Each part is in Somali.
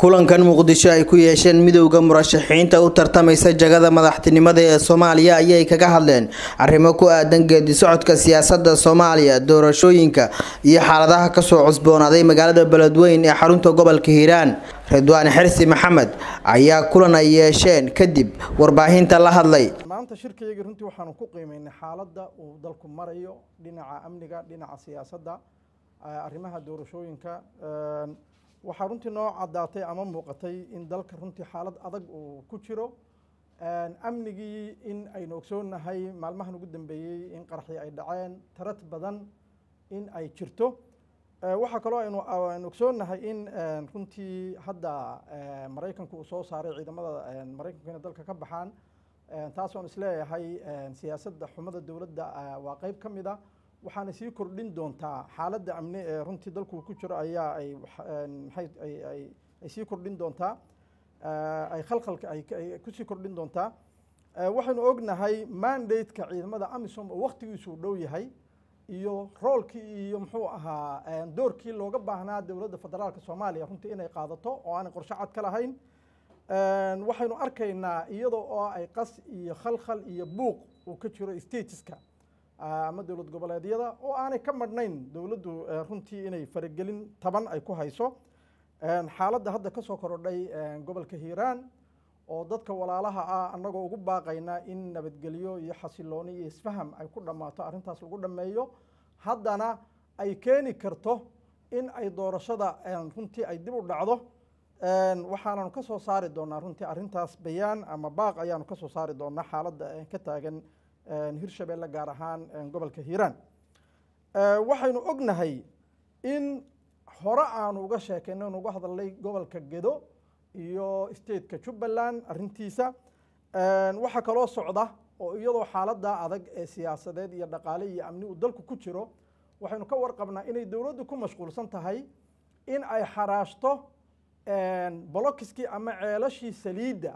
kulankan muqdisho ay ku yeesheen midowda murashaxiinta u tartamaysa jagada madaxtinimada ee soomaaliya ayay kaga hadleen arrimo ku aadan geedi socodka siyaasada soomaaliya doorashooyinka iyo xaaladaha kasoo cusboonaaday magaalada beledweyn ee xarunta gobolka hiiraan ridwaan xirsi maxamed ayaa kulan ay yeesheen kadib warbaahinta la hadlay maanta shirkayagii runtii waxaanu ku qiimeynay xaaladda uu dalku marayo dhinaca amniga dhinaca siyaasadda arrimaha doorashooyinka waxaa runtii noo caddaatay ama muuqatay in dalka runtii xaalad adag uu ku jiro amnigii in aynu ogsoonnahay maalmahan ugu dambeeyey in qaraxii ay dhaceen tarad badan in ay jirto waxaa kaloo aynu ogsoonnahay in runtii hadda maraykanku uu soo saaray ciidamada maraykanku inay dalka ka baxaan taas oon isleeyahay siyaasadda xumada dowladda waa qeyb ka mid a waxaana sii kordhin doontaa xaaladda amni ee runtii dalku ku jiro ayaa ay maxay ay sii kordhin doontaa ay khalkhalka ay kusii kordhin doontaa waxaynu ognahay mandate-ka ciidamada amisom oo waktigiisu dhow yahay iyo roolkii iyo muxuu ahaa doorkii looga baahnaa dowladda federaalka soomaaliya runtii inay qaadato oo aanay qorshe cad ka lahayn waxaynu arkaynaa iyadoo oo ay qas iyo khalkhal iyo buuq uu ka jiro stateska ama dowlad goboleedyada oo aanay ka madhnayn dowladdu runtii inay faragelin taban ay ku hayso xaaladda hadda ka soo korodhay gobolka hiiraan oo dadka walaalaha ah annagoo ugu baaqayna in nabadgelyo iyo xasilooni iyo isfaham ay ku dhammaato arrintaas lagu dhammeeyo haddana ay keeni karto in ay doorashada runtii ay dib u dhacdo waxaananu ka soo saari doonaa runtii arrintaas bayaan ama baaq ayaanu ka soo saari doonaa xaaladda ka taagan hirshabeelle gaar ahaan gobolka hiiraan waxaynu ognahay in hore aanu uga sheekayno inu uga hadalnay gobolka gedo iyo stateka jubbaland arrintiisa waxaa kaloo socda oo iyadoo xaaladda adag ee siyaasadeed iyo dhaqaale iyo amni uu dalku ku jiro waxaynu ka warqabnaa inay dowladdu ku mashquulsan tahay in ay xaraashto bolokiskii ama ceelashii saliidda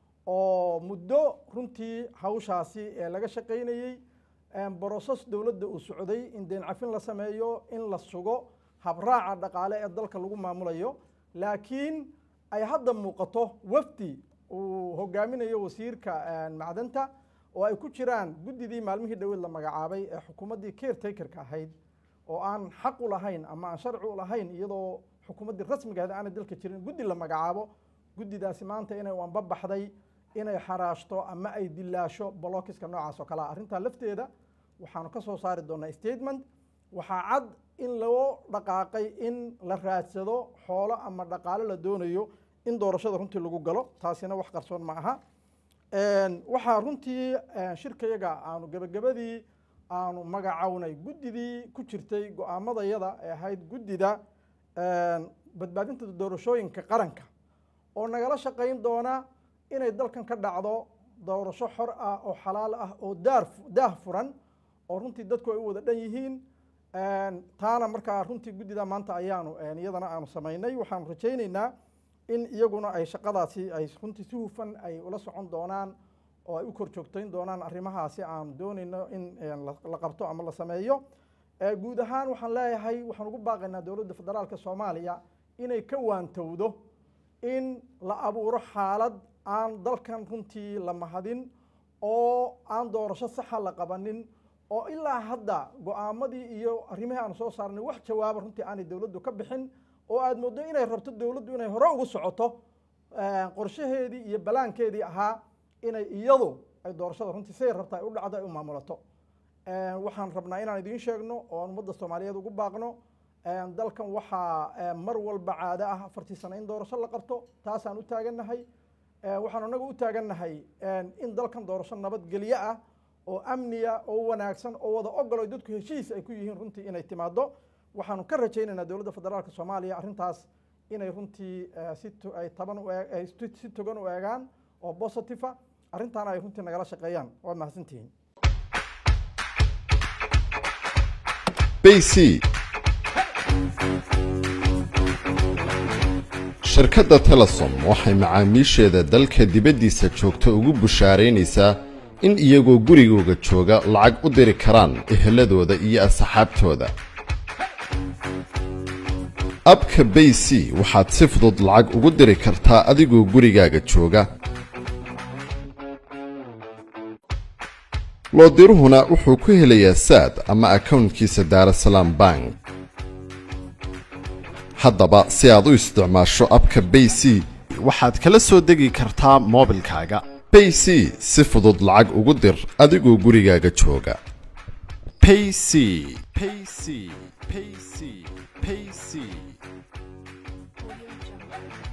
oo muddo runtii hawshaasi ee laga shaqaynayey broses dowladda uu socday in deen cafin la sameeyo in la sugo habraaca dhaqaale ee dalka lagu maamulayo laakiin ay hadda muuqato wafdi uu hogaaminayo wasiirka macdanta oo ay ku jiraan guddidii maalmihii dhaweed la magacaabay ee xukuumaddii caretakerka ahayd oo aan xaq u lahayn ama aan sharci u lahayn iyadoo xukuumaddii rasmigaheed aanay dalka jirin guddi la magacaabo guddidaasi maanta inay wanba baxday inay xaraashto ama ay dilaasho bolokiska noocaas oo kalea arrintaa lafteeda waxaanu ka soo saari doonaa statement waxaa cad in loo dhaqaaqay in la raadsado xoolo ama dhaqaalo la doonayo in doorashada runtii lagu galo taasina wax qarsoon ma aha waxaa runtii shirkayaga aanu gebagabadii aanu magacownay guddidii ku jirtay go-aamadayada ee ahayd guddida badbaadinta doorashooyinka qaranka oo nagala shaqayn doona inay dalkan ka dhacdo doorasho xor ah oo xalaal ah oo daar daah furan oo runtii dadku ay u wada dhan yihiin taana markaa runtii guddida maanta ayaanu iyadana aanu samaynay waxaanu rajaynaynaa in iyaguna ay shaqadaasi ay runtii si hufan ay ula socon doonaan oo ay u kor joogtayn doonaan arrimahaasi aanu doonayno in la qabto ama la sameeyo guud ahaan waxaan leeyahay waxaan ugu baaqaynaa dowladda federaalka soomaaliya inay ka waantowdo in la abuuro xaalad aan dalkan runtii la mahadin oo aan doorasho saxa la qabanin oo ilaa hadda go-aamadii iyo arrimihii aanu soo saarnay wax jawaaba runtii aanay dowladdu ka bixin oo aada mooddo inay rabto dowladdu inay hore ugu socoto qorshaheedii iyo balaankeedii ahaa inay iyadu ay doorashada runtii siday rabta ay u dhacdo ay u maamulato waxaan rabnaa inaan idiin sheegno oo aan ummadda soomaaliyeed ugu baaqno dalkan waxaa mar walba caado ah afartii sano in doorasho la qabto taasaan u taagannahay waxaan anagu u taagannahay in dalkan doorasho nabadgelyo ah oo amniya oo wanaagsan oo wada ogolo dadku heshiis ay ku yihiin runtii inay timaado waxaanu ka rajaynaynaa dowladda federaalka soomaaliya arrintaas inay runtii si ay taban si togan u eegaan oo positive ah arrintaana ay runtii nagala shaqeeyaan waad mahadsantihiin bc shirkadda telesom waxay macaamiisheeda dalka dibaddiisa joogta ugu bushaaraynaysaa in iyagoo gurigooga jooga lacag u diri karaan eheladooda iyo asxaabtooda abka bay c waxaad si fudud lacag ugu diri kartaa adigoo gurigaaga jooga loodiruhuna wuxuu ku helayaa saad ama akownkiisa daarasalaam bank haddaba si aad u isticmaasho abka bay c waxaad kala soo degi kartaa moobilkaaga bay c si fudud lacag ugu dir adigoo gurigaaga jooga payc payc payc payc